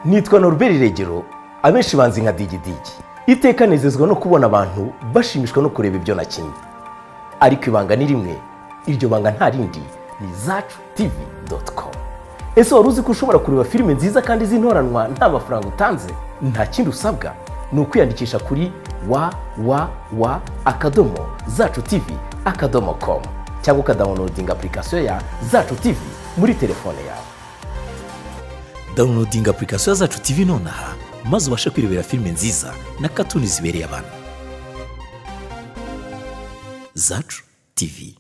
nitwa Norbert regero abenshi banzi nka digidigi iteka nezezwa no kubona abantu bashimishwa no kureba ibyo nakinnye ariko ibanga ni rimwe iryo banga nta rindi ni zacu tivi doti komu ese wari uzi ko ushobora kureba filime nziza kandi z'intoranwa nta mafaranga utanze nta kindi usabwa ni ukwiyandikisha kuri wa wa wa akadomo zacu tivi akadomo komu cyangwa ukadawunodinga apurikasiyo ya zacu tivi muri telefone yawe dawunodinga apurikasiyo zacu tivi nonaha maze ubashe kwirebera filime nziza na katuni zibereye abantu zacu tivi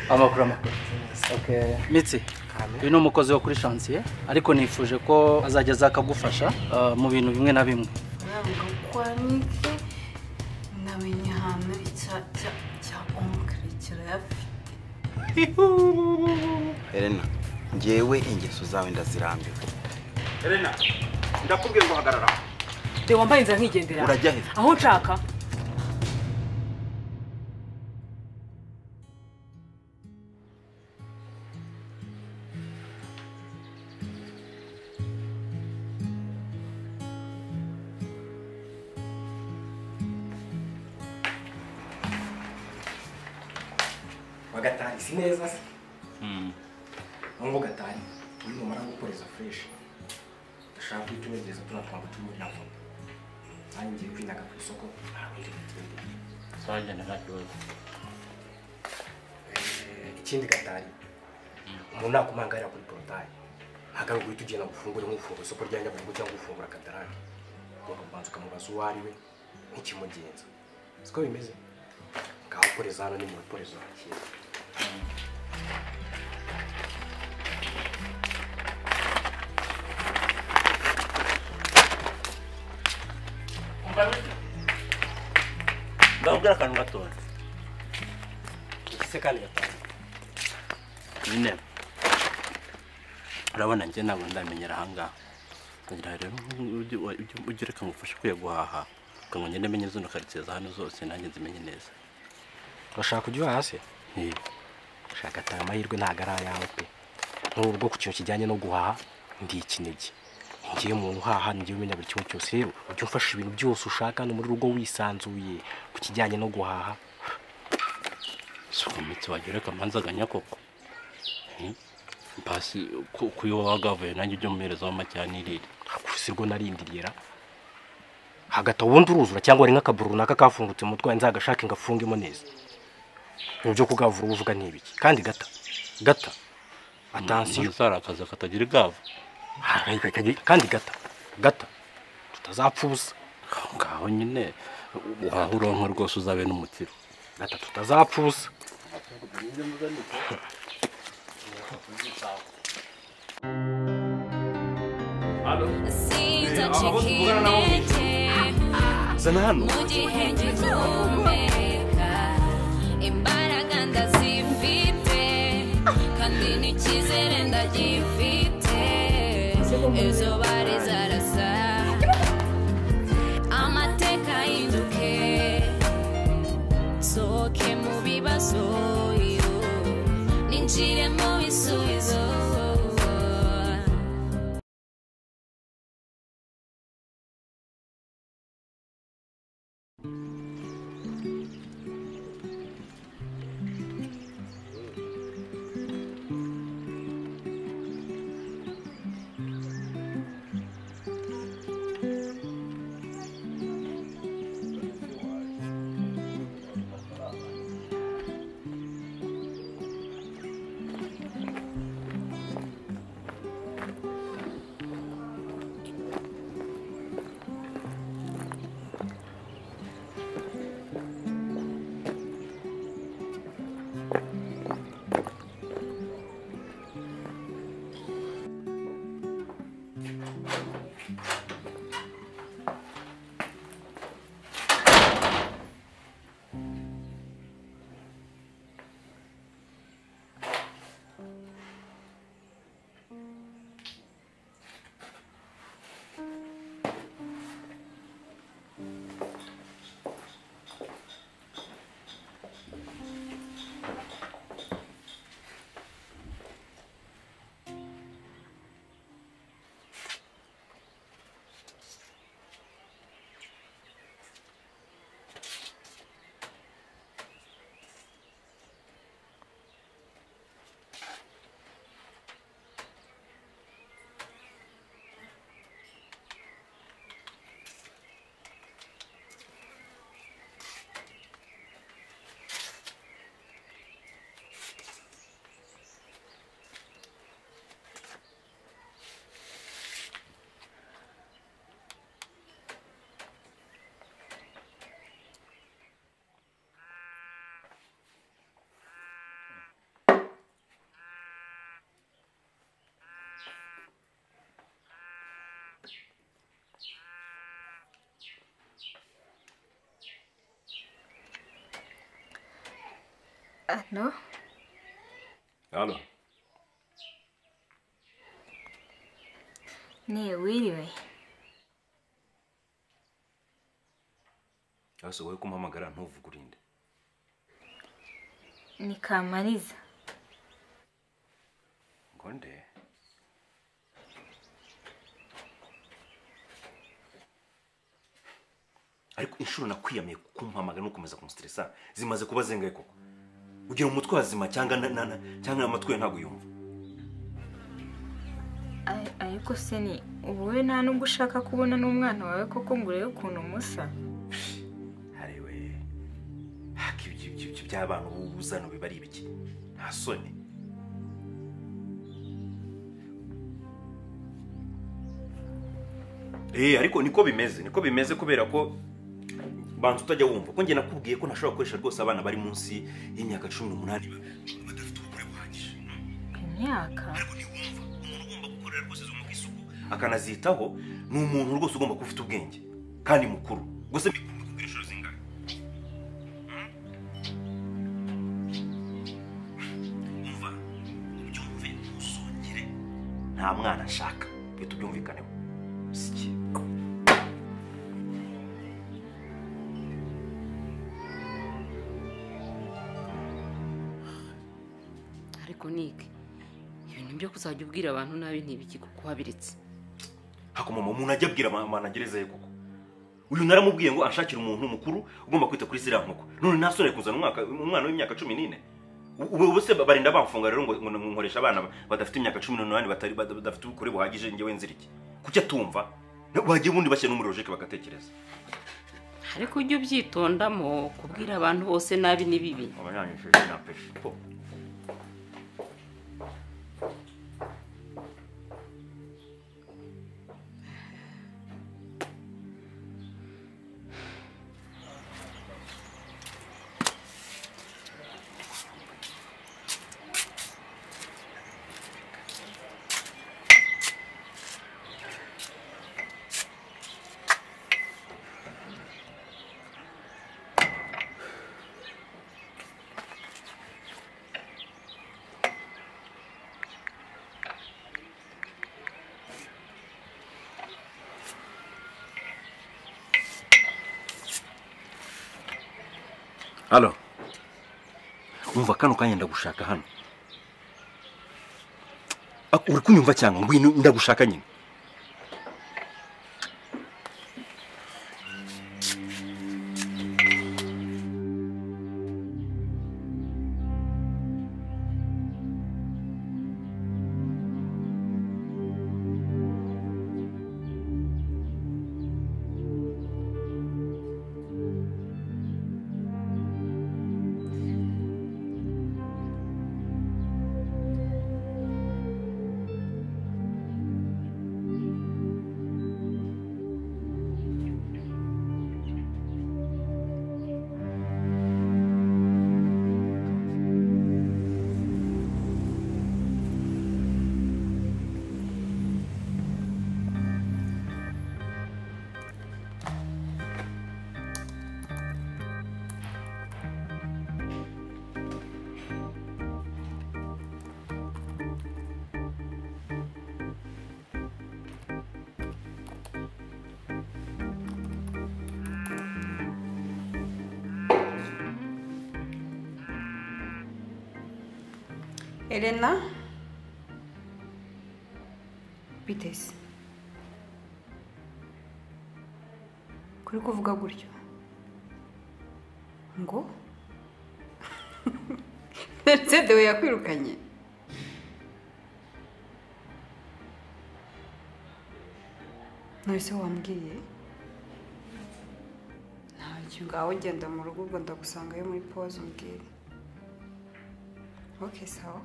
amakuru amakuru mitsi uyu ni umukozi wo kuri shansiye ariko nifuje ko azajya aza akagufasha ah, mu bintu bimwe na bimwe ntabwo kwanike namenye ahantu icya cya cya omukara kirayafite Elena ngewe ingeso zawe ndazirambiwe Elena ndakubwira ngo hagarara de wambaye inzira nkigendera urajya he aho nshaka wagatanga isi neza se nubwo gatanye uri numara gukora izo fureshi dushaka guhita ubegereza tuno twangu tumuri na vuba nanjye ngiye kwinaga ku isoko arabundi bigende ikindi gatari umuntu nakumangarira kuri porotayi ntabwo ari uguhita ugenda ngo ufungure nk'ufungura isoko rya nyabugogo cyangwa ufungura katarani ugomba kubanza ukamubaza uwo ari we nk'ikimugenza siko bimeze ngaho ukoreza hano ni mu ruporezo hakira ndakubwira akantu gatoya iki se kandi gatanu nyine urabona njye ntabwo ndamenyera ahangaha ngira rero ujye ujye- ujye ureka ngufashe kwiye guhaha ukango ngende menye zino karitsiye za hano zose nanjye nzimenye neza urashaka kujya uhaha se Eh, shaka ati aya mahirwe ntabwo ari ayawe pe n'ubwo ku kintu kijyanye no guhaha ndi ikinege ngiye mu uhaha ngiye umenya buri kimwe cyose rero ujye umfasha ibintu byose ushaka hano muri rugo wisanzuye ku kijyanye no guhaha si ukomitse wajya ureka amanzaganya koko Eh, pasi ku- ku yo wagavuye nanjye ujye umuherezaho amacyanirire gusa ubwo narindiriye ra hagati aho ubundi uruzura cyangwa hari nk'akaburo runaka kafungutse mu mutwe nzagashake ngafungemo neza mu byo kugavura uba uvuga ni ibiki kandi gata gata atansiyo ari akazi katagira igava kandi gata gata tutazapfa ubusa aho ngaho nyine waha uronka rwose uzabe n'umukiro gata tutazapfa ubusa zana hano imbaraga ndazifite kandi n'icyizere ndagifite ejo bari zarasa amateka ahinduke sohoke mu bibazo yo ninjire mu bisubizo ano hano ni wiriwe ese wowe kumpamagara ntuvuge urinde ni kamariza ngo nde ariko inshuro nakwiyamiye kumpamagara no gukomeza kumusitirisa zimaze kuba zingahe koko ugira umutwe wazima cyangwa na- na- na- cyangwa amatwi ye ntabwo yumva Ay- ariko se ni wowe nta nubwo ushaka kubona n'umwana wawe koko ngo urebe ukuntu umusa hariwe haka ibyo ibyo- ibyo by'abana ubu uzana biba ari ibiki nta soni Eh, ariko niko bimeze niko bimeze kubera ko banza utajya wumva ko njye nakubwiye ko ntashobora gukoresha rwose abana bari munsi y'imyaka cumi n'umunani badafite ubukure buhagije imyaka gukorera rwose zo mu isuku akanazitaho ni umuntu rwose ugomba kuba ufite ubwenge kandi mukuru gusa mbikunda kugira inshuro zingahe umva ubyumve ntuzongere nta mwana nshaka bihita ubyumvikaneho siki ariko nike ibintu byo kuzajya ubwira abantu nabi ntibiki kuko wabiretse hakomama umuntu ajya abwira ama- managereza ye koko uyu naramubwiye ngo anshakire umuntu mukuru ugomba kwita kuri ziriya nkoko none nasore kuzana umwaka umwana w'imyaka cumi n'ine ubu ubu se barinda bamfunga rero ngo ngo nkoresha abana badafite imyaka cumi n'umunani batari bada- badafite ubukure buhagije njyewe nzira iki kuki atumva bagiye ubundi bashyira no muri logike bagatekereza ariko ujye ubyitondamo kubwira abantu bose nabi ni bibi abanyanyishije napeshe halo umva kano kanya ndagushaka hano Ak- uri kunyumva cyangwa ngwino ndagushaka nyine Elena bite se kuri kuvuga gutyo ngo Mercedes we yakwirukanye none se wambwiye ntacyo ngaho ugenda mu rugo ubwo ndagusangayo muri pause umbwire okay sawa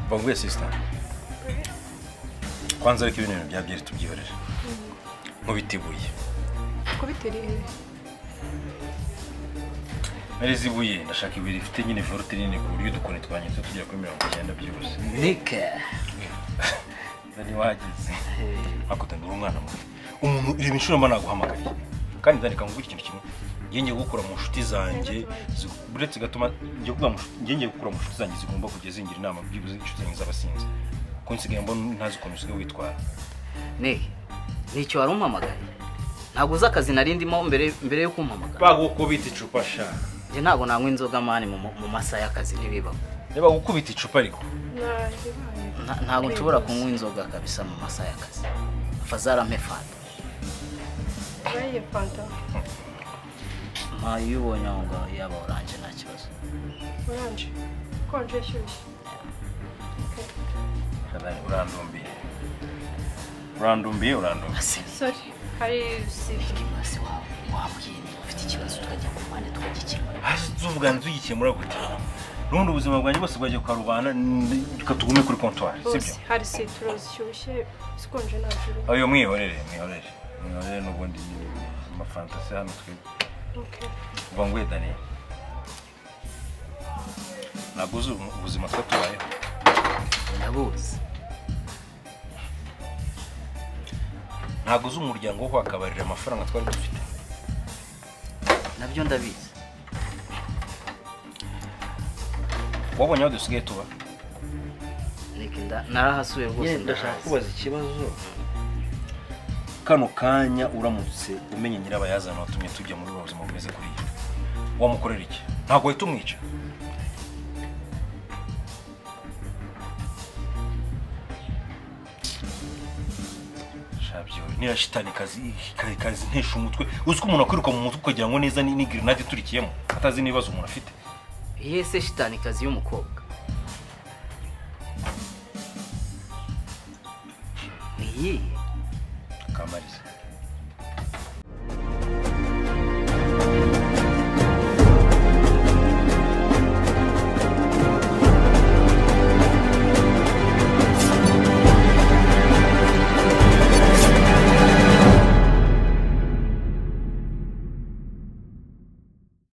bavuye sisita kwanza ariko ibintu bya byeri tubyihorere nkubiteguye kubitera ihe mpereza ibuye ndashaka ibuye rifite nyine volute nini ku buryo udukoni twanyuze tugera kuri mirongo icyenda byihuse nike nari wageze akutanga uri umwana mubi umuntu ireba inshuro mba naguhamagariye kandi ndandika ngo ikintu kimwe njye ngiye gukura mu nshuti zanjye zi- buretse gatuma njye kuvuga mu nshuti- njye ngiye gukura mu nshuti zanjye zigomba kujya zingira inama byibuze inshuti zanjye z'abasinzi kuko nsigaye mbona ntazi ukuntu usigaye witwara niki nicyo wari umpamagaye ntabwo uzi akazi nari ndimo mbere mbere yo kumpamagara bagukubita icupa sha njye ntabwo nanywa inzoga mani mu mu masaha y'akazi ntibibaho niba gukubita icupa ariko Nta- ntabwo nshobora kunywa inzoga kabisa mu masaha y'akazi afazarampe fanta bariye fanta ntayo iyo ubonye aho ngaho yaba oranje nta kibazo oranje konje shyushye Shadani, urandumbiye urandumbiye urandumbiye sorry hari sibyo wabwiye niba ufite ikibazo tukajya ku mpande tukagikemura tuvuga ntuzigikemura gute n'ubundi ubuzima bwanjye bwose bwajya kwa rubana n- reka tugume kuri kontwari sibyo bose hari sitoro zishyushye zikonje nta juru ayo mwihorere mwihorere mwihorere n'ubundi ni amafantasi hano twebwe Okay. uva ngo dani ntabwo uzi ubu- ubuzima tuba tubayeho ndabuzi ntabwo uzi umuryango wo wakabarira amafaranga twari dufite nabyo ndabizi wabonye aho dusigaye tuba niki nda- narahasuye rwose Nyine ndashaka ndahazi. kubaza ikibazo kano kanya uramutse umenye nyirabayazana watumye tujya muri ubu buzima bumeze kuriya wamukorera iki ntabwo wahita umwica Shabyo, niriya shitani kazi kazi- kazi ntesha umutwe uzi ko umuntu akwiruka mu mutwe ukagira ngo neza ni n'igirinade iturikiyemo atazi n'ibibazo umuntu afite iyihe se shitanikazi y'umukobwa ni iyihe kamariza